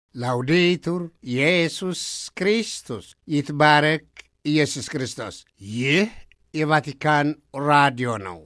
ላውዴቱር ኢየሱስ ክርስቶስ ይትባረክ ኢየሱስ ክርስቶስ። ይህ የቫቲካን ራዲዮ ነው።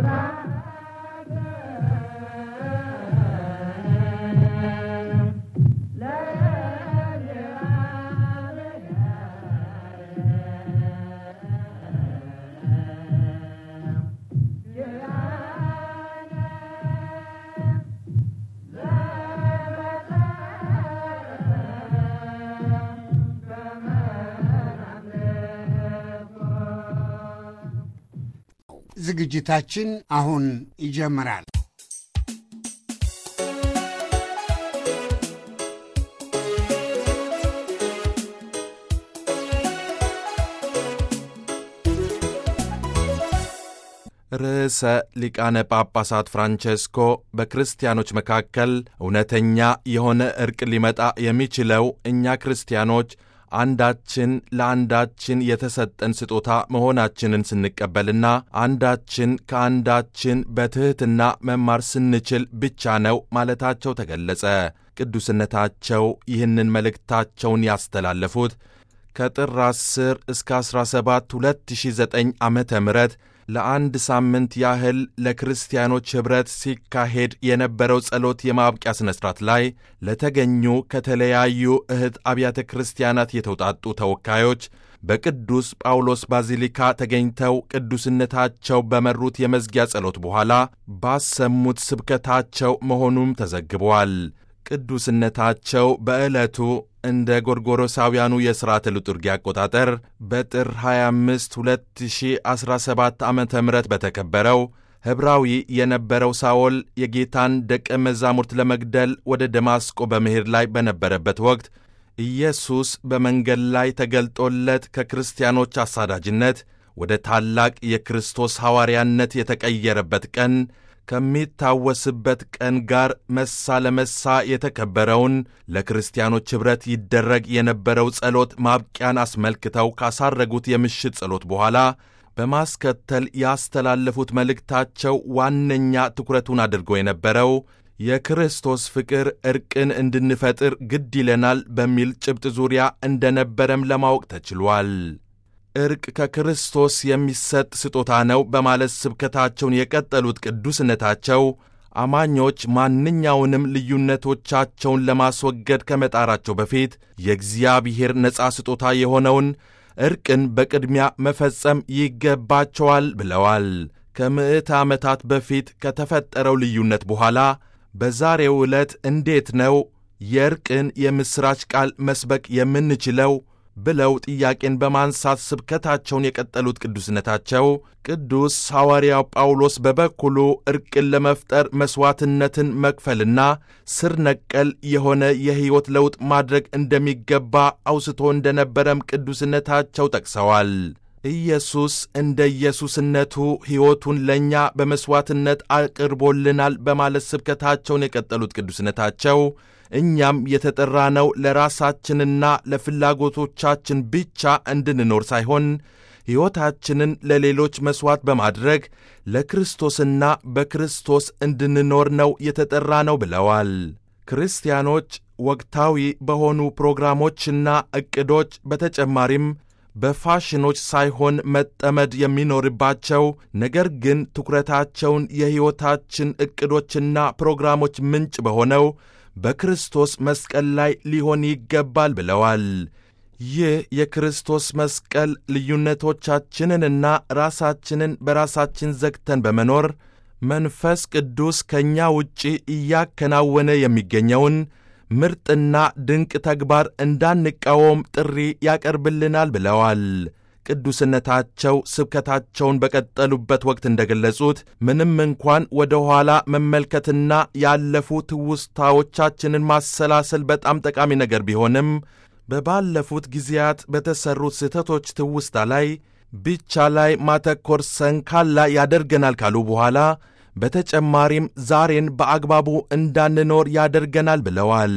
ዝግጅታችን አሁን ይጀምራል። ርዕሰ ሊቃነ ጳጳሳት ፍራንቼስኮ በክርስቲያኖች መካከል እውነተኛ የሆነ ዕርቅ ሊመጣ የሚችለው እኛ ክርስቲያኖች አንዳችን ለአንዳችን የተሰጠን ስጦታ መሆናችንን ስንቀበልና አንዳችን ከአንዳችን በትሕትና መማር ስንችል ብቻ ነው ማለታቸው ተገለጸ። ቅዱስነታቸው ይህንን መልእክታቸውን ያስተላለፉት ከጥር 10 እስከ 17 2009 ዓ ም ለአንድ ሳምንት ያህል ለክርስቲያኖች ኅብረት ሲካሄድ የነበረው ጸሎት የማብቂያ ሥነ ሥርዓት ላይ ለተገኙ ከተለያዩ እህት አብያተ ክርስቲያናት የተውጣጡ ተወካዮች በቅዱስ ጳውሎስ ባዚሊካ ተገኝተው ቅዱስነታቸው በመሩት የመዝጊያ ጸሎት በኋላ ባሰሙት ስብከታቸው መሆኑም ተዘግቧል። ቅዱስነታቸው በዕለቱ እንደ ጎርጎሮሳውያኑ የሥርዓተ ልጡርጊ አቆጣጠር በጥር 25 2017 ዓ ም በተከበረው ኅብራዊ የነበረው ሳኦል የጌታን ደቀ መዛሙርት ለመግደል ወደ ደማስቆ በመሄድ ላይ በነበረበት ወቅት ኢየሱስ በመንገድ ላይ ተገልጦለት ከክርስቲያኖች አሳዳጅነት ወደ ታላቅ የክርስቶስ ሐዋርያነት የተቀየረበት ቀን ከሚታወስበት ቀን ጋር መሳ ለመሳ የተከበረውን ለክርስቲያኖች ኅብረት ይደረግ የነበረው ጸሎት ማብቂያን አስመልክተው ካሳረጉት የምሽት ጸሎት በኋላ በማስከተል ያስተላለፉት መልእክታቸው ዋነኛ ትኩረቱን አድርጎ የነበረው የክርስቶስ ፍቅር ዕርቅን እንድንፈጥር ግድ ይለናል በሚል ጭብጥ ዙሪያ እንደነበረም ለማወቅ ተችሏል። ዕርቅ ከክርስቶስ የሚሰጥ ስጦታ ነው በማለት ስብከታቸውን የቀጠሉት ቅዱስነታቸው አማኞች ማንኛውንም ልዩነቶቻቸውን ለማስወገድ ከመጣራቸው በፊት የእግዚአብሔር ነፃ ስጦታ የሆነውን ዕርቅን በቅድሚያ መፈጸም ይገባቸዋል ብለዋል። ከምዕተ ዓመታት በፊት ከተፈጠረው ልዩነት በኋላ በዛሬው ዕለት እንዴት ነው የዕርቅን የምሥራች ቃል መስበክ የምንችለው ብለው ጥያቄን በማንሳት ስብከታቸውን የቀጠሉት ቅዱስነታቸው ቅዱስ ሐዋርያው ጳውሎስ በበኩሉ ዕርቅን ለመፍጠር መሥዋዕትነትን መክፈልና ስር ነቀል የሆነ የሕይወት ለውጥ ማድረግ እንደሚገባ አውስቶ እንደነበረም ቅዱስነታቸው ጠቅሰዋል። ኢየሱስ እንደ ኢየሱስነቱ ሕይወቱን ለእኛ በመሥዋዕትነት አቅርቦልናል በማለት ስብከታቸውን የቀጠሉት ቅዱስነታቸው እኛም የተጠራነው ለራሳችንና ለፍላጎቶቻችን ብቻ እንድንኖር ሳይሆን ሕይወታችንን ለሌሎች መሥዋዕት በማድረግ ለክርስቶስና በክርስቶስ እንድንኖር ነው የተጠራ ነው ብለዋል። ክርስቲያኖች ወቅታዊ በሆኑ ፕሮግራሞችና ዕቅዶች በተጨማሪም በፋሽኖች ሳይሆን መጠመድ የሚኖርባቸው ነገር ግን ትኩረታቸውን የሕይወታችን ዕቅዶችና ፕሮግራሞች ምንጭ በሆነው በክርስቶስ መስቀል ላይ ሊሆን ይገባል ብለዋል። ይህ የክርስቶስ መስቀል ልዩነቶቻችንንና ራሳችንን በራሳችን ዘግተን በመኖር መንፈስ ቅዱስ ከእኛ ውጪ እያከናወነ የሚገኘውን ምርጥና ድንቅ ተግባር እንዳንቃወም ጥሪ ያቀርብልናል ብለዋል። ቅዱስነታቸው ስብከታቸውን በቀጠሉበት ወቅት እንደገለጹት ምንም እንኳን ወደ ኋላ መመልከትና ያለፉ ትውስታዎቻችንን ማሰላሰል በጣም ጠቃሚ ነገር ቢሆንም በባለፉት ጊዜያት በተሠሩት ስህተቶች ትውስታ ላይ ብቻ ላይ ማተኮር ሰንካላ ያደርገናል ካሉ በኋላ በተጨማሪም ዛሬን በአግባቡ እንዳንኖር ያደርገናል ብለዋል።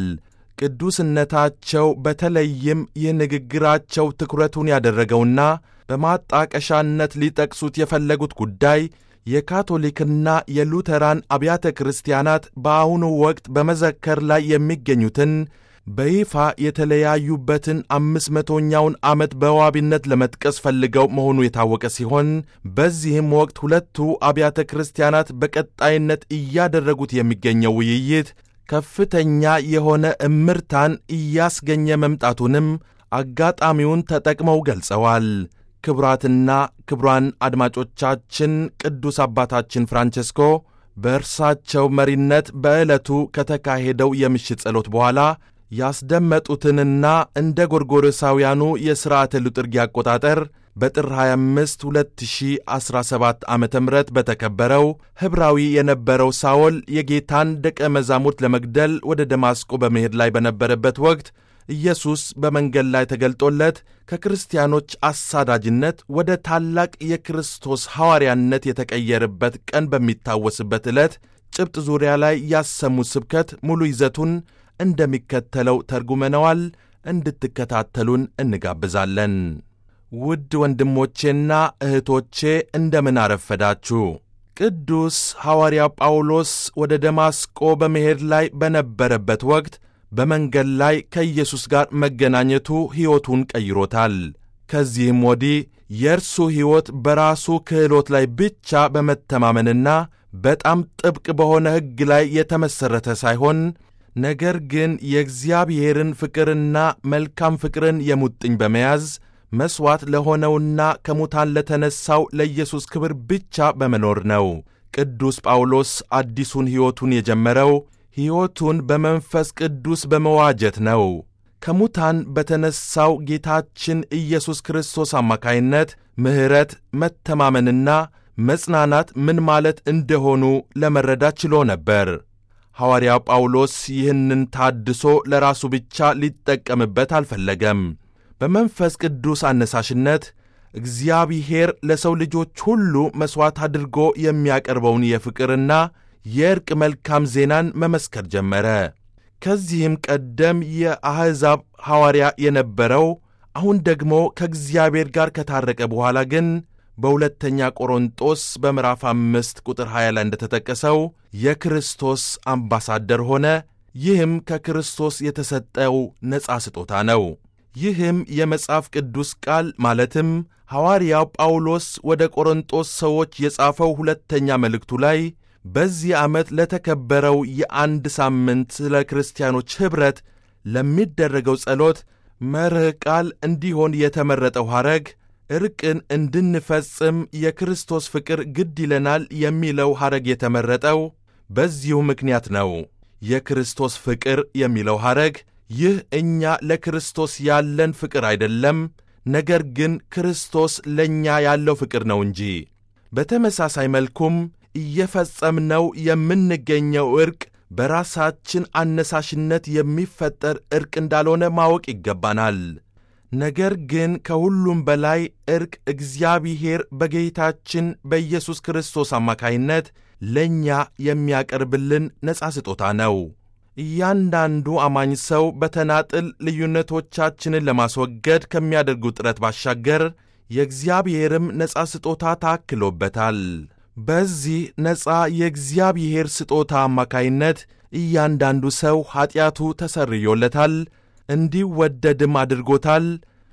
ቅዱስነታቸው በተለይም ይህ ንግግራቸው ትኩረቱን ያደረገውና በማጣቀሻነት ሊጠቅሱት የፈለጉት ጉዳይ የካቶሊክና የሉተራን አብያተ ክርስቲያናት በአሁኑ ወቅት በመዘከር ላይ የሚገኙትን በይፋ የተለያዩበትን አምስት መቶኛውን ዓመት በዋቢነት ለመጥቀስ ፈልገው መሆኑ የታወቀ ሲሆን በዚህም ወቅት ሁለቱ አብያተ ክርስቲያናት በቀጣይነት እያደረጉት የሚገኘው ውይይት ከፍተኛ የሆነ እምርታን እያስገኘ መምጣቱንም አጋጣሚውን ተጠቅመው ገልጸዋል። ክቡራትና ክቡራን አድማጮቻችን ቅዱስ አባታችን ፍራንቸስኮ በእርሳቸው መሪነት በዕለቱ ከተካሄደው የምሽት ጸሎት በኋላ ያስደመጡትንና እንደ ጎርጎሮሳውያኑ የሥርዓተ ሉጥርጊ አቆጣጠር በጥር 25 2017 ዓ ም በተከበረው ኅብራዊ የነበረው ሳውል የጌታን ደቀ መዛሙርት ለመግደል ወደ ደማስቆ በመሄድ ላይ በነበረበት ወቅት ኢየሱስ በመንገድ ላይ ተገልጦለት ከክርስቲያኖች አሳዳጅነት ወደ ታላቅ የክርስቶስ ሐዋርያነት የተቀየረበት ቀን በሚታወስበት ዕለት ጭብጥ ዙሪያ ላይ ያሰሙት ስብከት ሙሉ ይዘቱን እንደሚከተለው ተርጉመነዋል። እንድትከታተሉን እንጋብዛለን። ውድ ወንድሞቼና እህቶቼ እንደምን አረፈዳችሁ። ቅዱስ ሐዋርያ ጳውሎስ ወደ ደማስቆ በመሄድ ላይ በነበረበት ወቅት በመንገድ ላይ ከኢየሱስ ጋር መገናኘቱ ሕይወቱን ቀይሮታል። ከዚህም ወዲህ የእርሱ ሕይወት በራሱ ክህሎት ላይ ብቻ በመተማመንና በጣም ጥብቅ በሆነ ሕግ ላይ የተመሠረተ ሳይሆን ነገር ግን የእግዚአብሔርን ፍቅርና መልካም ፍቅርን የሙጥኝ በመያዝ መሥዋዕት ለሆነውና ከሙታን ለተነሣው ለኢየሱስ ክብር ብቻ በመኖር ነው። ቅዱስ ጳውሎስ አዲሱን ሕይወቱን የጀመረው ሕይወቱን በመንፈስ ቅዱስ በመዋጀት ነው። ከሙታን በተነሣው ጌታችን ኢየሱስ ክርስቶስ አማካይነት ምሕረት፣ መተማመንና መጽናናት ምን ማለት እንደሆኑ ለመረዳት ችሎ ነበር። ሐዋርያው ጳውሎስ ይህንን ታድሶ ለራሱ ብቻ ሊጠቀምበት አልፈለገም። በመንፈስ ቅዱስ አነሳሽነት እግዚአብሔር ለሰው ልጆች ሁሉ መሥዋዕት አድርጎ የሚያቀርበውን የፍቅርና የእርቅ መልካም ዜናን መመስከር ጀመረ። ከዚህም ቀደም የአሕዛብ ሐዋርያ የነበረው አሁን ደግሞ ከእግዚአብሔር ጋር ከታረቀ በኋላ ግን በሁለተኛ ቆሮንጦስ በምዕራፍ አምስት ቁጥር 20 ላይ እንደተጠቀሰው የክርስቶስ አምባሳደር ሆነ። ይህም ከክርስቶስ የተሰጠው ነፃ ስጦታ ነው። ይህም የመጽሐፍ ቅዱስ ቃል ማለትም ሐዋርያው ጳውሎስ ወደ ቆሮንጦስ ሰዎች የጻፈው ሁለተኛ መልእክቱ ላይ በዚህ ዓመት ለተከበረው የአንድ ሳምንት ስለ ክርስቲያኖች ኅብረት ለሚደረገው ጸሎት መርህ ቃል እንዲሆን የተመረጠው ሐረግ ዕርቅን እንድንፈጽም የክርስቶስ ፍቅር ግድ ይለናል የሚለው ሐረግ የተመረጠው በዚሁ ምክንያት ነው። የክርስቶስ ፍቅር የሚለው ሐረግ ይህ እኛ ለክርስቶስ ያለን ፍቅር አይደለም፣ ነገር ግን ክርስቶስ ለእኛ ያለው ፍቅር ነው እንጂ። በተመሳሳይ መልኩም እየፈጸምነው የምንገኘው ዕርቅ በራሳችን አነሳሽነት የሚፈጠር ዕርቅ እንዳልሆነ ማወቅ ይገባናል። ነገር ግን ከሁሉም በላይ ዕርቅ እግዚአብሔር በጌታችን በኢየሱስ ክርስቶስ አማካይነት ለእኛ የሚያቀርብልን ነፃ ስጦታ ነው። እያንዳንዱ አማኝ ሰው በተናጥል ልዩነቶቻችንን ለማስወገድ ከሚያደርጉ ጥረት ባሻገር የእግዚአብሔርም ነፃ ስጦታ ታክሎበታል። በዚህ ነፃ የእግዚአብሔር ስጦታ አማካይነት እያንዳንዱ ሰው ኀጢአቱ ተሰርዮለታል፣ እንዲወደድም አድርጎታል።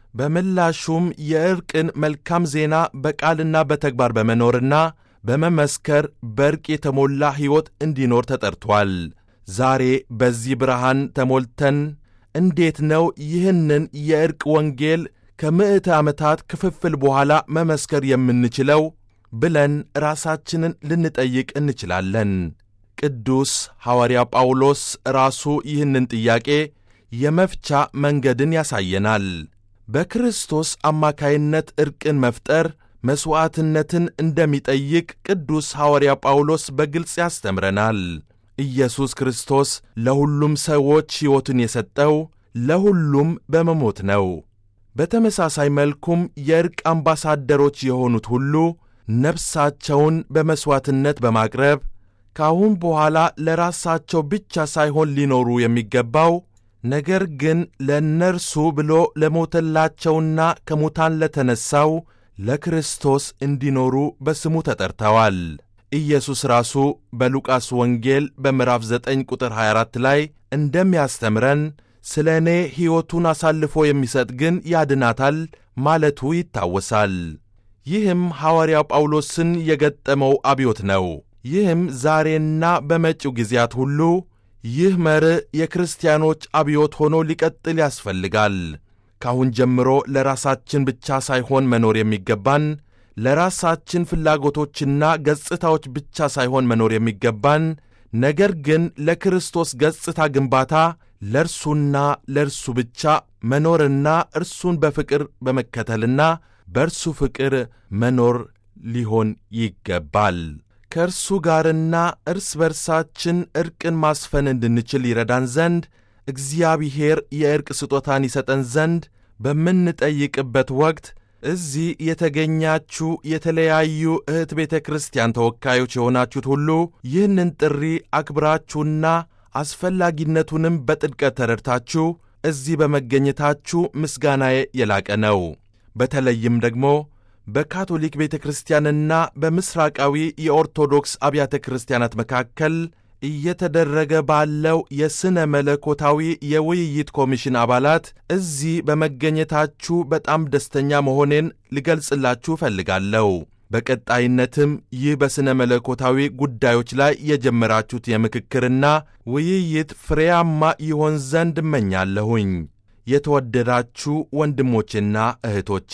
በምላሹም የዕርቅን መልካም ዜና በቃልና በተግባር በመኖርና በመመስከር በዕርቅ የተሞላ ሕይወት እንዲኖር ተጠርቷል። ዛሬ በዚህ ብርሃን ተሞልተን እንዴት ነው ይህንን የዕርቅ ወንጌል ከምዕተ ዓመታት ክፍፍል በኋላ መመስከር የምንችለው ብለን ራሳችንን ልንጠይቅ እንችላለን። ቅዱስ ሐዋርያ ጳውሎስ ራሱ ይህንን ጥያቄ የመፍቻ መንገድን ያሳየናል። በክርስቶስ አማካይነት ዕርቅን መፍጠር መሥዋዕትነትን እንደሚጠይቅ ቅዱስ ሐዋርያ ጳውሎስ በግልጽ ያስተምረናል። ኢየሱስ ክርስቶስ ለሁሉም ሰዎች ሕይወቱን የሰጠው ለሁሉም በመሞት ነው። በተመሳሳይ መልኩም የዕርቅ አምባሳደሮች የሆኑት ሁሉ ነፍሳቸውን በመሥዋዕትነት በማቅረብ ከአሁን በኋላ ለራሳቸው ብቻ ሳይሆን ሊኖሩ የሚገባው ነገር ግን ለእነርሱ ብሎ ለሞተላቸውና ከሙታን ለተነሣው ለክርስቶስ እንዲኖሩ በስሙ ተጠርተዋል። ኢየሱስ ራሱ በሉቃስ ወንጌል በምዕራፍ 9 ቁጥር 24 ላይ እንደሚያስተምረን ስለ እኔ ሕይወቱን አሳልፎ የሚሰጥ ግን ያድናታል ማለቱ ይታወሳል። ይህም ሐዋርያው ጳውሎስን የገጠመው አብዮት ነው። ይህም ዛሬና በመጪው ጊዜያት ሁሉ ይህ መርህ የክርስቲያኖች አብዮት ሆኖ ሊቀጥል ያስፈልጋል። ካሁን ጀምሮ ለራሳችን ብቻ ሳይሆን መኖር የሚገባን ለራሳችን ፍላጎቶችና ገጽታዎች ብቻ ሳይሆን መኖር የሚገባን ነገር ግን ለክርስቶስ ገጽታ ግንባታ ለእርሱና ለእርሱ ብቻ መኖርና እርሱን በፍቅር በመከተልና በእርሱ ፍቅር መኖር ሊሆን ይገባል። ከእርሱ ጋርና እርስ በርሳችን ዕርቅን ማስፈን እንድንችል ይረዳን ዘንድ እግዚአብሔር የዕርቅ ስጦታን ይሰጠን ዘንድ በምንጠይቅበት ወቅት እዚህ የተገኛችሁ የተለያዩ እህት ቤተ ክርስቲያን ተወካዮች የሆናችሁት ሁሉ ይህንን ጥሪ አክብራችሁና አስፈላጊነቱንም በጥልቀት ተረድታችሁ እዚህ በመገኘታችሁ ምስጋናዬ የላቀ ነው። በተለይም ደግሞ በካቶሊክ ቤተ ክርስቲያንና በምሥራቃዊ የኦርቶዶክስ አብያተ ክርስቲያናት መካከል እየተደረገ ባለው የሥነ መለኮታዊ የውይይት ኮሚሽን አባላት እዚህ በመገኘታችሁ በጣም ደስተኛ መሆኔን ልገልጽላችሁ እፈልጋለሁ። በቀጣይነትም ይህ በሥነ መለኮታዊ ጉዳዮች ላይ የጀመራችሁት የምክክርና ውይይት ፍሬያማ ይሆን ዘንድ እመኛለሁኝ። የተወደዳችሁ ወንድሞቼና እህቶቼ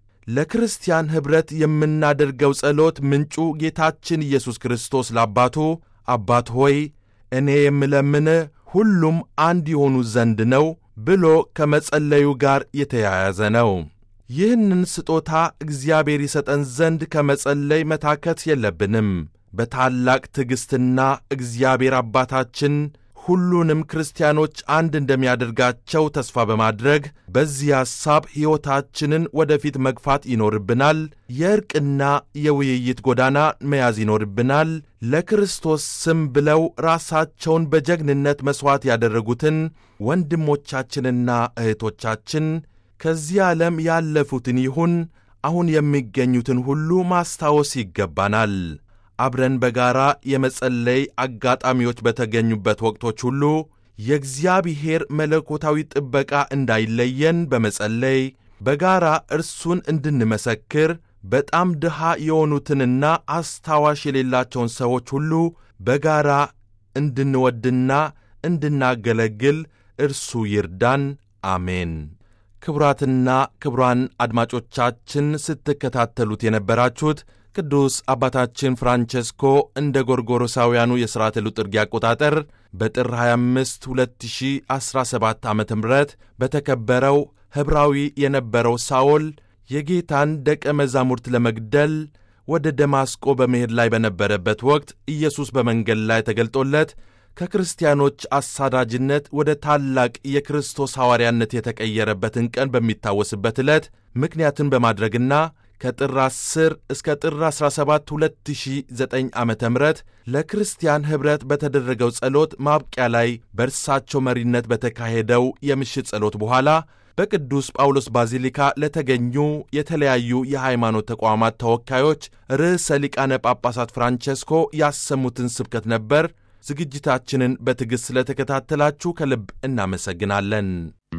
ለክርስቲያን ኅብረት የምናደርገው ጸሎት ምንጩ ጌታችን ኢየሱስ ክርስቶስ ለአባቱ አባት ሆይ እኔ የምለምን ሁሉም አንድ የሆኑ ዘንድ ነው ብሎ ከመጸለዩ ጋር የተያያዘ ነው። ይህንን ስጦታ እግዚአብሔር ይሰጠን ዘንድ ከመጸለይ መታከት የለብንም። በታላቅ ትዕግሥትና እግዚአብሔር አባታችን ሁሉንም ክርስቲያኖች አንድ እንደሚያደርጋቸው ተስፋ በማድረግ በዚህ ሐሳብ ሕይወታችንን ወደፊት መግፋት ይኖርብናል። የእርቅና የውይይት ጎዳና መያዝ ይኖርብናል። ለክርስቶስ ስም ብለው ራሳቸውን በጀግንነት መሥዋዕት ያደረጉትን ወንድሞቻችንና እህቶቻችን ከዚህ ዓለም ያለፉትን ይሁን አሁን የሚገኙትን ሁሉ ማስታወስ ይገባናል። አብረን በጋራ የመጸለይ አጋጣሚዎች በተገኙበት ወቅቶች ሁሉ የእግዚአብሔር መለኮታዊ ጥበቃ እንዳይለየን በመጸለይ በጋራ እርሱን እንድንመሰክር በጣም ድሃ የሆኑትንና አስታዋሽ የሌላቸውን ሰዎች ሁሉ በጋራ እንድንወድና እንድናገለግል እርሱ ይርዳን። አሜን። ክቡራትና ክቡራን አድማጮቻችን ስትከታተሉት የነበራችሁት ቅዱስ አባታችን ፍራንቸስኮ እንደ ጎርጎሮሳውያኑ የሥርዓተ ሉጥርጊ አቆጣጠር በጥር 25 2017 ዓ ም በተከበረው ኅብራዊ የነበረው ሳኦል የጌታን ደቀ መዛሙርት ለመግደል ወደ ደማስቆ በመሄድ ላይ በነበረበት ወቅት ኢየሱስ በመንገድ ላይ ተገልጦለት ከክርስቲያኖች አሳዳጅነት ወደ ታላቅ የክርስቶስ ሐዋርያነት የተቀየረበትን ቀን በሚታወስበት ዕለት ምክንያትን በማድረግና ከጥር 10 እስከ ጥር 17 2009 ዓ ም ለክርስቲያን ኅብረት በተደረገው ጸሎት ማብቂያ ላይ በእርሳቸው መሪነት በተካሄደው የምሽት ጸሎት በኋላ በቅዱስ ጳውሎስ ባዚሊካ ለተገኙ የተለያዩ የሃይማኖት ተቋማት ተወካዮች ርዕሰ ሊቃነ ጳጳሳት ፍራንቸስኮ ያሰሙትን ስብከት ነበር። ዝግጅታችንን በትዕግሥት ስለተከታተላችሁ ከልብ እናመሰግናለን።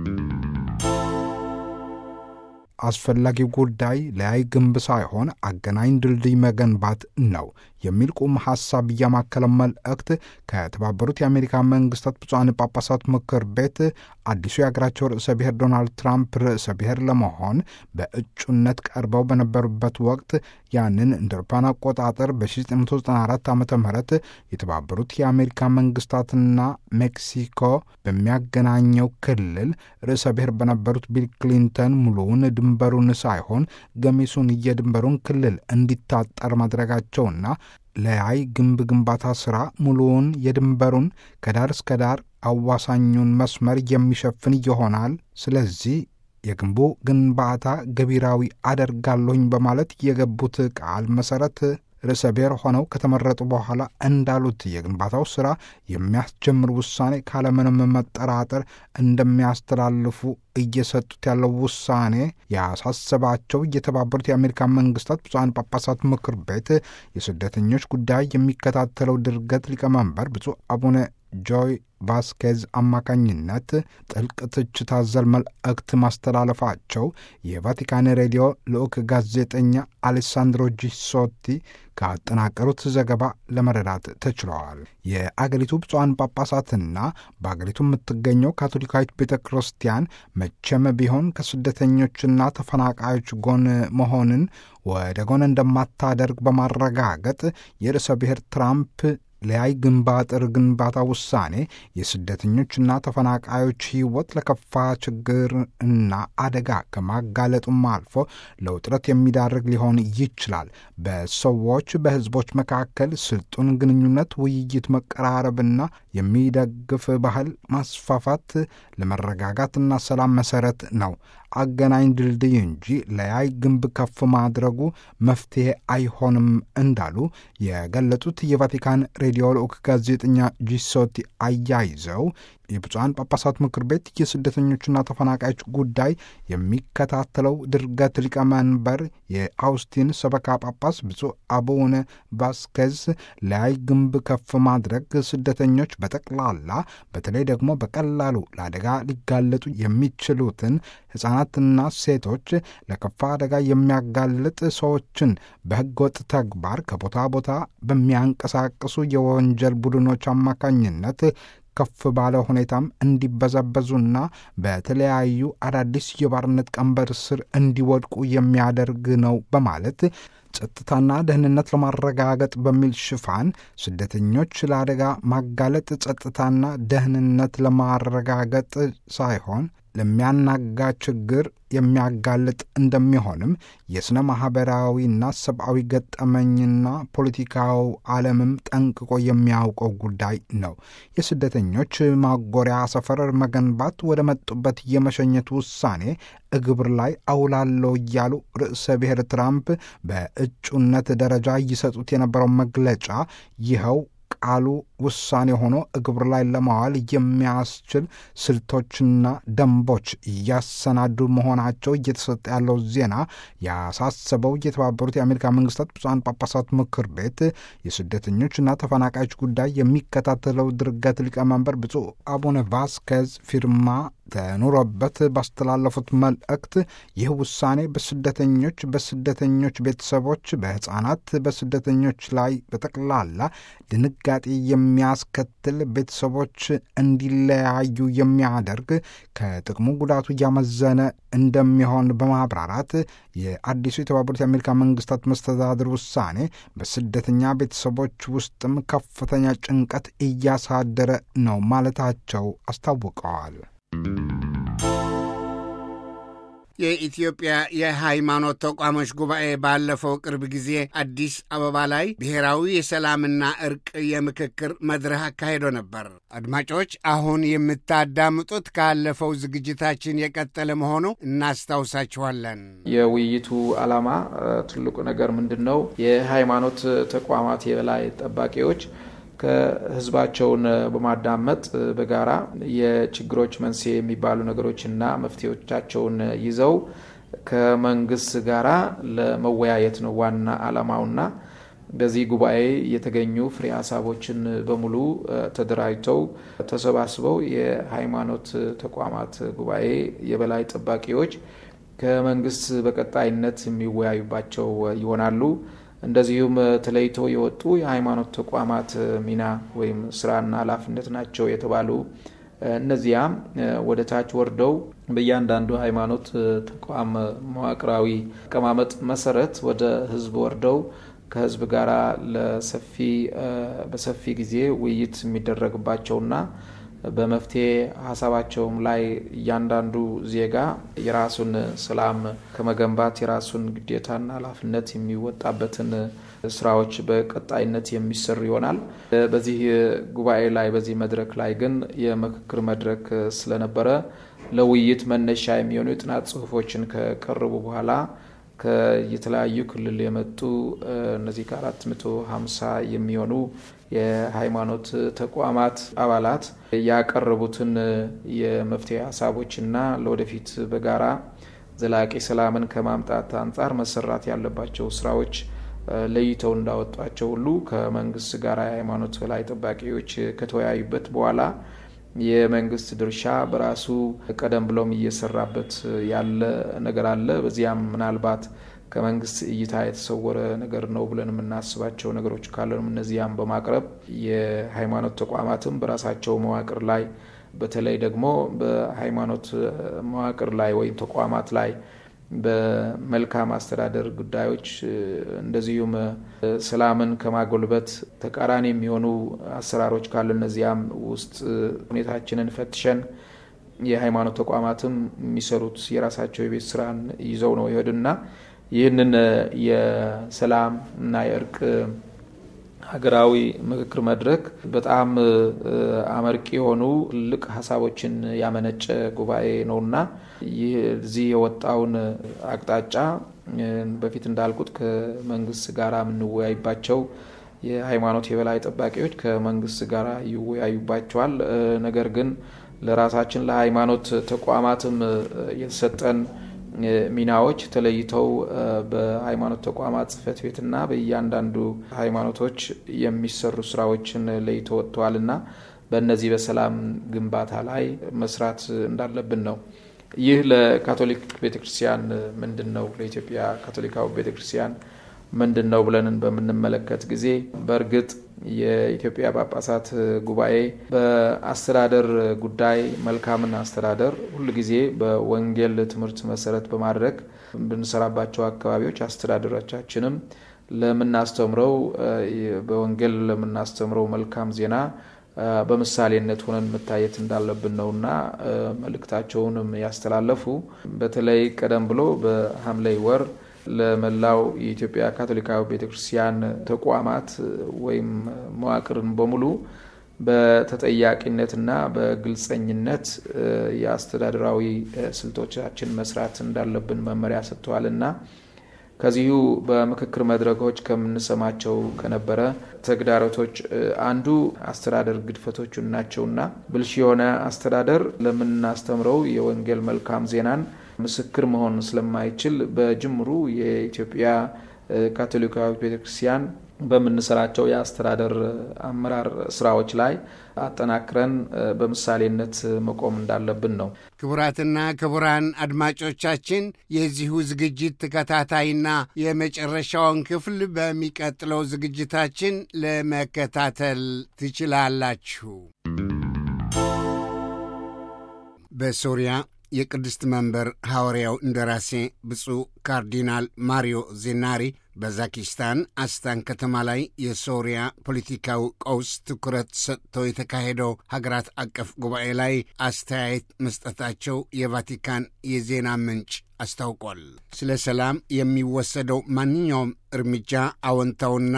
አስፈላጊው ጉዳይ ለያይ ግንብ ሳይሆን አገናኝ ድልድይ መገንባት ነው የሚል ቁም ሐሳብ እያማከለ መልእክት ከተባበሩት የአሜሪካ መንግስታት ብፁዓን ጳጳሳት ምክር ቤት አዲሱ የአገራቸው ርዕሰ ብሔር ዶናልድ ትራምፕ ርዕሰ ብሔር ለመሆን በእጩነት ቀርበው በነበሩበት ወቅት ያንን እንደ አውሮፓውያን አቆጣጠር በ1994 ዓ ም የተባበሩት የአሜሪካ መንግስታትና ሜክሲኮ በሚያገናኘው ክልል ርዕሰ ብሔር በነበሩት ቢል ክሊንተን ሙሉውን ድንበሩን ሳይሆን ገሚሱን የድንበሩን ክልል እንዲታጠር ማድረጋቸውና ለያይ ግንብ ግንባታ ሥራ ሙሉውን የድንበሩን ከዳር እስከ ዳር አዋሳኙን መስመር የሚሸፍን ይሆናል። ስለዚህ የግንቡ ግንባታ ገቢራዊ አደርጋለሁኝ በማለት የገቡት ቃል መሠረት ርዕሰ ብሔር ሆነው ከተመረጡ በኋላ እንዳሉት የግንባታው ሥራ የሚያስጀምር ውሳኔ ካለምንም መጠራጠር እንደሚያስተላልፉ እየሰጡት ያለው ውሳኔ ያሳሰባቸው የተባበሩት የአሜሪካ መንግስታት ብፁዓን ጳጳሳት ምክር ቤት የስደተኞች ጉዳይ የሚከታተለው ድርገት ሊቀመንበር ብፁዕ አቡነ ጆይ ቫስኬዝ አማካኝነት ጥልቅ ትችት አዘል መልእክት ማስተላለፋቸው የቫቲካን ሬዲዮ ልዑክ ጋዜጠኛ አሌሳንድሮ ጂሶቲ ካጠናቀሩት ዘገባ ለመረዳት ተችለዋል። የአገሪቱ ብፁዓን ጳጳሳትና በአገሪቱ የምትገኘው ካቶሊካዊት ቤተ ክርስቲያን መቼም ቢሆን ከስደተኞችና ተፈናቃዮች ጎን መሆንን ወደ ጎን እንደማታደርግ በማረጋገጥ የርዕሰ ብሔር ትራምፕ ለያይ ግንብ አጥር ግንባታ ውሳኔ የስደተኞችና ተፈናቃዮች ሕይወት ለከፋ ችግር እና አደጋ ከማጋለጡም አልፎ ለውጥረት የሚዳርግ ሊሆን ይችላል። በሰዎች በሕዝቦች መካከል ስልጡን ግንኙነት፣ ውይይት፣ መቀራረብና የሚደግፍ ባህል ማስፋፋት ለመረጋጋትና ሰላም መሰረት ነው። አገናኝ ድልድይ እንጂ ለያይ ግንብ ከፍ ማድረጉ መፍትሄ አይሆንም እንዳሉ የገለጹት የቫቲካን ሬዲዮ ልዑክ ጋዜጠኛ ጂሶቲ አያይዘው የብፁዓን ጳጳሳት ምክር ቤት የስደተኞችና ተፈናቃዮች ጉዳይ የሚከታተለው ድርገት ሊቀመንበር የአውስቲን ሰበካ ጳጳስ ብፁዕ አቡነ ቫስኬዝ ለያይ ግንብ ከፍ ማድረግ ስደተኞች በጠቅላላ በተለይ ደግሞ በቀላሉ ለአደጋ ሊጋለጡ የሚችሉትን ሕፃናትና ሴቶች ለከፋ አደጋ የሚያጋልጥ ሰዎችን በሕገወጥ ተግባር ከቦታ ቦታ በሚያንቀሳቅሱ የወንጀል ቡድኖች አማካኝነት ከፍ ባለ ሁኔታም እንዲበዘበዙና በተለያዩ አዳዲስ የባርነት ቀንበር ስር እንዲወድቁ የሚያደርግ ነው በማለት ጸጥታና ደህንነት ለማረጋገጥ በሚል ሽፋን ስደተኞች ለአደጋ ማጋለጥ ጸጥታና ደህንነት ለማረጋገጥ ሳይሆን ለሚያናጋ ችግር የሚያጋልጥ እንደሚሆንም የሥነ ማኅበራዊና ሰብአዊ ገጠመኝና ፖለቲካው ዓለምም ጠንቅቆ የሚያውቀው ጉዳይ ነው። የስደተኞች ማጎሪያ ሰፈር መገንባት ወደ መጡበት የመሸኘት ውሳኔ እግብር ላይ አውላለሁ እያሉ ርዕሰ ብሔር ትራምፕ በእጩነት ደረጃ ይሰጡት የነበረው መግለጫ ይኸው ቃሉ ውሳኔ ሆኖ እግብር ላይ ለማዋል የሚያስችል ስልቶችና ደንቦች እያሰናዱ መሆናቸው እየተሰጠ ያለው ዜና ያሳሰበው የተባበሩት የአሜሪካ መንግስታት ብፁዓን ጳጳሳት ምክር ቤት የስደተኞችና ተፈናቃዮች ጉዳይ የሚከታተለው ድርገት ሊቀመንበር ብፁዕ አቡነ ቫስኬዝ ፊርማ ተኑሮበት ባስተላለፉት መልእክት ይህ ውሳኔ በስደተኞች፣ በስደተኞች ቤተሰቦች፣ በሕፃናት፣ በስደተኞች ላይ በጠቅላላ ድንጋጤ የሚያስከትል ቤተሰቦች እንዲለያዩ የሚያደርግ ከጥቅሙ ጉዳቱ እያመዘነ እንደሚሆን በማብራራት የአዲሱ የተባበሩት የአሜሪካ መንግስታት መስተዳድር ውሳኔ በስደተኛ ቤተሰቦች ውስጥም ከፍተኛ ጭንቀት እያሳደረ ነው ማለታቸው አስታውቀዋል። የኢትዮጵያ የሃይማኖት ተቋሞች ጉባኤ ባለፈው ቅርብ ጊዜ አዲስ አበባ ላይ ብሔራዊ የሰላምና እርቅ የምክክር መድረክ አካሂዶ ነበር። አድማጮች፣ አሁን የምታዳምጡት ካለፈው ዝግጅታችን የቀጠለ መሆኑ እናስታውሳችኋለን። የውይይቱ ዓላማ ትልቁ ነገር ምንድን ነው? የሃይማኖት ተቋማት የበላይ ጠባቂዎች ከህዝባቸውን በማዳመጥ በጋራ የችግሮች መንስኤ የሚባሉ ነገሮችና መፍትሄዎቻቸውን ይዘው ከመንግስት ጋራ ለመወያየት ነው ዋና ዓላማውና በዚህ ጉባኤ የተገኙ ፍሬ ሀሳቦችን በሙሉ ተደራጅተው ተሰባስበው የሃይማኖት ተቋማት ጉባኤ የበላይ ጠባቂዎች ከመንግስት በቀጣይነት የሚወያዩባቸው ይሆናሉ። እንደዚሁም ተለይቶ የወጡ የሃይማኖት ተቋማት ሚና ወይም ስራና ኃላፊነት ናቸው የተባሉ እነዚያም ወደ ታች ወርደው በእያንዳንዱ ሃይማኖት ተቋም መዋቅራዊ አቀማመጥ መሰረት ወደ ህዝብ ወርደው ከህዝብ ጋር ለሰፊ በሰፊ ጊዜ ውይይት የሚደረግባቸውና በመፍትሄ ሀሳባቸውም ላይ እያንዳንዱ ዜጋ የራሱን ሰላም ከመገንባት የራሱን ግዴታና ኃላፊነት የሚወጣበትን ስራዎች በቀጣይነት የሚሰሩ ይሆናል። በዚህ ጉባኤ ላይ በዚህ መድረክ ላይ ግን የምክክር መድረክ ስለነበረ ለውይይት መነሻ የሚሆኑ የጥናት ጽሁፎችን ከቀረቡ በኋላ ከየተለያዩ ክልል የመጡ እነዚህ ከአራት መቶ ሀምሳ የሚሆኑ የሃይማኖት ተቋማት አባላት ያቀረቡትን የመፍትሄ ሀሳቦችና ለወደፊት በጋራ ዘላቂ ሰላምን ከማምጣት አንጻር መሰራት ያለባቸው ስራዎች ለይተው እንዳወጧቸው ሁሉ ከመንግስት ጋር የሃይማኖት በላይ ጠባቂዎች ከተወያዩበት በኋላ የመንግስት ድርሻ በራሱ ቀደም ብሎም እየሰራበት ያለ ነገር አለ። በዚያም ምናልባት ከመንግስት እይታ የተሰወረ ነገር ነው ብለን የምናስባቸው ነገሮች ካለንም እነዚያም በማቅረብ የሃይማኖት ተቋማትም በራሳቸው መዋቅር ላይ በተለይ ደግሞ በሃይማኖት መዋቅር ላይ ወይም ተቋማት ላይ በመልካም አስተዳደር ጉዳዮች እንደዚሁም ሰላምን ከማጎልበት ተቃራኒ የሚሆኑ አሰራሮች ካሉ እነዚያም ውስጥ ሁኔታችንን ፈትሸን የሃይማኖት ተቋማትም የሚሰሩት የራሳቸው የቤት ስራን ይዘው ነው ይሄዱና ይህንን የሰላም እና የእርቅ ሀገራዊ ምክክር መድረክ በጣም አመርቂ የሆኑ ትልቅ ሀሳቦችን ያመነጨ ጉባኤ ነውና ይህ እዚህ የወጣውን አቅጣጫ በፊት እንዳልኩት ከመንግስት ጋር የምንወያይባቸው የሃይማኖት የበላይ ጠባቂዎች ከመንግስት ጋር ይወያዩባቸዋል። ነገር ግን ለራሳችን ለሃይማኖት ተቋማትም የተሰጠን ሚናዎች ተለይተው በሃይማኖት ተቋማት ጽህፈት ቤትና በእያንዳንዱ ሃይማኖቶች የሚሰሩ ስራዎችን ለይቶ ወጥተዋልና በእነዚህ በሰላም ግንባታ ላይ መስራት እንዳለብን ነው። ይህ ለካቶሊክ ቤተክርስቲያን ምንድን ነው? ለኢትዮጵያ ካቶሊካዊ ቤተክርስቲያን ምንድን ነው ብለንን በምንመለከት ጊዜ በእርግጥ የኢትዮጵያ ጳጳሳት ጉባኤ በአስተዳደር ጉዳይ መልካምን አስተዳደር ሁልጊዜ በወንጌል ትምህርት መሰረት በማድረግ ብንሰራባቸው አካባቢዎች አስተዳደሮቻችንም ለምናስተምረው በወንጌል ለምናስተምረው መልካም ዜና በምሳሌነት ሆነን መታየት እንዳለብን ነውና መልእክታቸውንም ያስተላለፉ በተለይ ቀደም ብሎ በሐምሌ ወር ለመላው የኢትዮጵያ ካቶሊካዊ ቤተክርስቲያን ተቋማት ወይም መዋቅርን በሙሉ በተጠያቂነትና በግልጸኝነት የአስተዳደራዊ ስልቶቻችን መስራት እንዳለብን መመሪያ ሰጥተዋልና ከዚሁ በምክክር መድረኮች ከምንሰማቸው ከነበረ ተግዳሮቶች አንዱ አስተዳደር ግድፈቶቹ ናቸውና ብልሽ የሆነ አስተዳደር ለምናስተምረው የወንጌል መልካም ዜናን ምስክር መሆን ስለማይችል በጅምሩ የኢትዮጵያ ካቶሊካዊ ቤተክርስቲያን በምንሰራቸው የአስተዳደር አመራር ስራዎች ላይ አጠናክረን በምሳሌነት መቆም እንዳለብን ነው። ክቡራትና ክቡራን አድማጮቻችን የዚሁ ዝግጅት ተከታታይና የመጨረሻውን ክፍል በሚቀጥለው ዝግጅታችን ለመከታተል ትችላላችሁ። በሶሪያ የቅድስት መንበር ሐዋርያው እንደራሴ ብፁዕ ካርዲናል ማሪዮ ዜናሪ በዛኪስታን አስታን ከተማ ላይ የሶሪያ ፖለቲካዊ ቀውስ ትኩረት ሰጥተው የተካሄደው ሀገራት አቀፍ ጉባኤ ላይ አስተያየት መስጠታቸው የቫቲካን የዜና ምንጭ አስታውቋል። ስለ ሰላም የሚወሰደው ማንኛውም እርምጃ አዎንታውና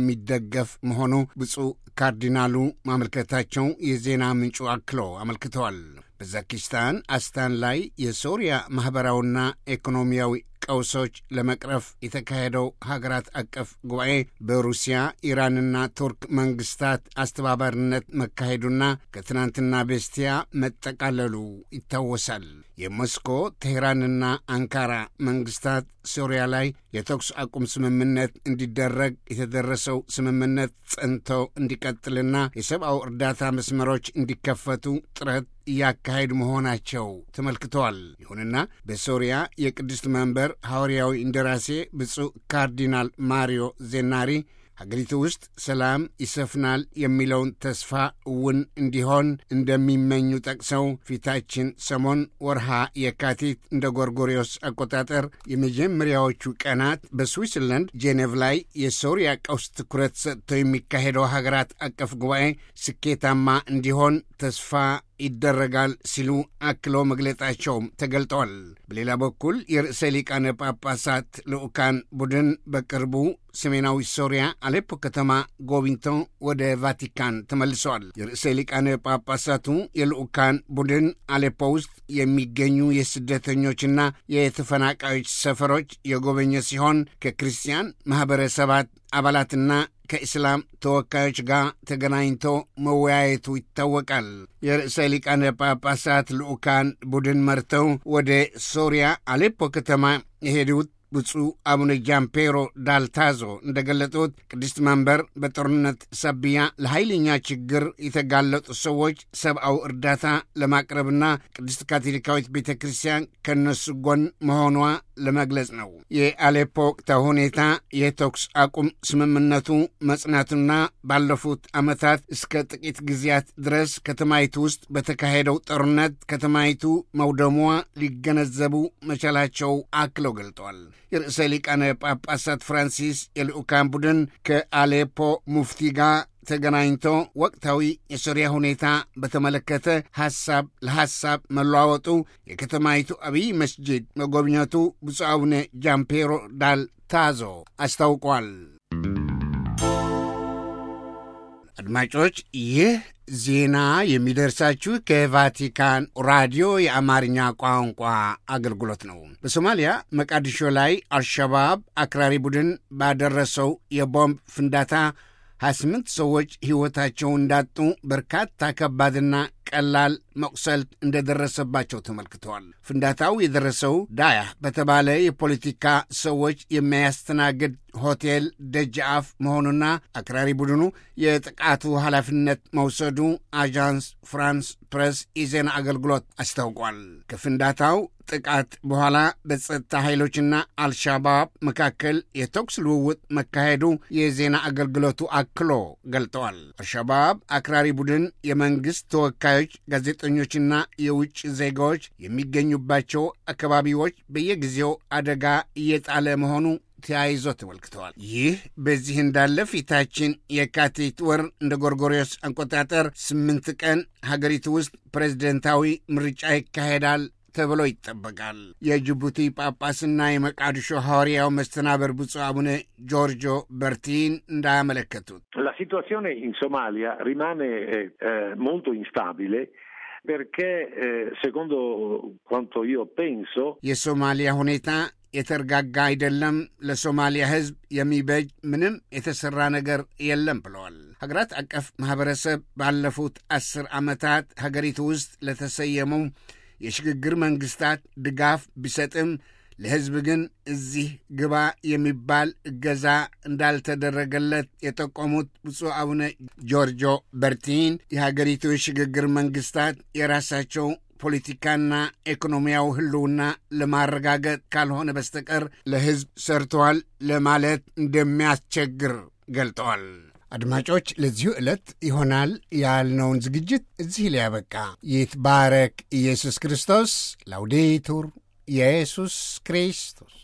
የሚደገፍ መሆኑ ብፁዕ ካርዲናሉ ማመልከታቸው የዜና ምንጩ አክሎ አመልክተዋል። በዛኪስታን አስታን ላይ የሶሪያ ማኅበራዊና ኢኮኖሚያዊ ቀውሶች ለመቅረፍ የተካሄደው ሀገራት አቀፍ ጉባኤ በሩሲያ ኢራንና ቱርክ መንግስታት አስተባባሪነት መካሄዱና ከትናንትና በስቲያ መጠቃለሉ ይታወሳል። የሞስኮ ቴሄራንና አንካራ መንግስታት ሶሪያ ላይ የተኩስ አቁም ስምምነት እንዲደረግ የተደረሰው ስምምነት ጸንቶ እንዲቀጥልና የሰብአዊ እርዳታ መስመሮች እንዲከፈቱ ጥረት እያካሄዱ መሆናቸው ተመልክተዋል። ይሁንና በሶሪያ የቅድስት መንበር ሐዋርያዊ እንደራሴ ብፁዕ ካርዲናል ማሪዮ ዜናሪ ሀገሪቱ ውስጥ ሰላም ይሰፍናል የሚለውን ተስፋ እውን እንዲሆን እንደሚመኙ ጠቅሰው ፊታችን ሰሞን ወርሃ የካቲት እንደ ጎርጎሪዮስ አቆጣጠር የመጀመሪያዎቹ ቀናት በስዊትዘርላንድ ጄኔቭ ላይ የሶሪያ ቀውስ ትኩረት ሰጥቶ የሚካሄደው ሀገራት አቀፍ ጉባኤ ስኬታማ እንዲሆን ተስፋ ይደረጋል ሲሉ አክሎ መግለጣቸውም ተገልጠዋል። በሌላ በኩል የርዕሰ ሊቃነ ጳጳሳት ልዑካን ቡድን በቅርቡ ሰሜናዊ ሶሪያ አሌፖ ከተማ ጎብኝተው ወደ ቫቲካን ተመልሰዋል። የርዕሰ ሊቃነ ጳጳሳቱ የልዑካን ቡድን አሌፖ ውስጥ የሚገኙ የስደተኞችና የተፈናቃዮች ሰፈሮች የጎበኘ ሲሆን ከክርስቲያን ማኅበረሰባት አባላትና ከእስላም ተወካዮች ጋር ተገናኝቶ መወያየቱ ይታወቃል። የርዕሰ ሊቃነ ጳጳሳት ልዑካን ቡድን መርተው ወደ ሶሪያ አሌፖ ከተማ የሄዱት ብፁዕ አቡነ ጃምፔሮ ዳልታዞ እንደገለጡት ቅድስት መንበር በጦርነት ሰብያ ለኃይለኛ ችግር የተጋለጡ ሰዎች ሰብአዊ እርዳታ ለማቅረብና ቅድስት ካቶሊካዊት ቤተ ክርስቲያን ከነሱ ጎን መሆኗ ለመግለጽ ነው። የአሌፖ ወቅታዊ ሁኔታ የተኩስ አቁም ስምምነቱ መጽናቱና ባለፉት ዓመታት እስከ ጥቂት ጊዜያት ድረስ ከተማይቱ ውስጥ በተካሄደው ጦርነት ከተማይቱ መውደሟ ሊገነዘቡ መቻላቸው አክለው ገልጠዋል። የርዕሰ ሊቃነ ጳጳሳት ፍራንሲስ የልዑካን ቡድን ከአሌፖ ሙፍቲ ጋር ተገናኝቶ ወቅታዊ የሶሪያ ሁኔታ በተመለከተ ሐሳብ ለሐሳብ መለዋወጡ የከተማይቱ አብይ መስጂድ መጎብኘቱ ብፁዕ አቡነ ጃምፔሮ ዳል ታዞ አስታውቋል። አድማጮች ይህ ዜና የሚደርሳችሁ ከቫቲካን ራዲዮ የአማርኛ ቋንቋ አገልግሎት ነው። በሶማሊያ መቃዲሾ ላይ አልሸባብ አክራሪ ቡድን ባደረሰው የቦምብ ፍንዳታ 28 ሰዎች ሕይወታቸው እንዳጡ በርካታ ከባድና ቀላል መቁሰልት እንደደረሰባቸው ተመልክተዋል። ፍንዳታው የደረሰው ዳያህ በተባለ የፖለቲካ ሰዎች የሚያስተናግድ ሆቴል ደጃፍ መሆኑና አክራሪ ቡድኑ የጥቃቱ ኃላፊነት መውሰዱ አዣንስ ፍራንስ ፕሬስ የዜና አገልግሎት አስታውቋል። ከፍንዳታው ጥቃት በኋላ በጸጥታ ኃይሎችና አልሻባብ መካከል የተኩስ ልውውጥ መካሄዱ የዜና አገልግሎቱ አክሎ ገልጠዋል። አልሻባብ አክራሪ ቡድን የመንግሥት ተወካዮች፣ ጋዜጠኞችና የውጭ ዜጋዎች የሚገኙባቸው አካባቢዎች በየጊዜው አደጋ እየጣለ መሆኑ ተያይዞ ተመልክተዋል። ይህ በዚህ እንዳለ ፊታችን የካቲት ወር እንደ ጎርጎሪዮስ አቆጣጠር ስምንት ቀን ሀገሪቱ ውስጥ ፕሬዝደንታዊ ምርጫ ይካሄዳል ተብሎ ይጠበቃል። የጅቡቲ ጳጳስና የመቃድሾ ሐዋርያው መስተናበር ብፁዕ አቡነ ጆርጆ በርቲን እንዳያመለከቱት La situazione in Somalia rimane eh, molto instabile perché eh, secondo quanto io penso የሶማሊያ ሁኔታ የተረጋጋ አይደለም፣ ለሶማሊያ ሕዝብ የሚበጅ ምንም የተሠራ ነገር የለም ብለዋል። ሀገራት አቀፍ ማኅበረሰብ ባለፉት አስር ዓመታት ሀገሪቱ ውስጥ ለተሰየመው የሽግግር መንግሥታት ድጋፍ ቢሰጥም ለሕዝብ ግን እዚህ ግባ የሚባል እገዛ እንዳልተደረገለት የጠቆሙት ብፁዕ አቡነ ጆርጆ በርቲን የሀገሪቱ የሽግግር መንግሥታት የራሳቸው ፖለቲካና ኢኮኖሚያዊ ህልውና ለማረጋገጥ ካልሆነ በስተቀር ለሕዝብ ሰርተዋል ለማለት እንደሚያስቸግር ገልጠዋል። አድማጮች፣ ለዚሁ ዕለት ይሆናል ያልነውን ዝግጅት እዚህ ሊያበቃ ይትባረክ ኢየሱስ ክርስቶስ። ላውዴቱር ኢየሱስ ክርስቶስ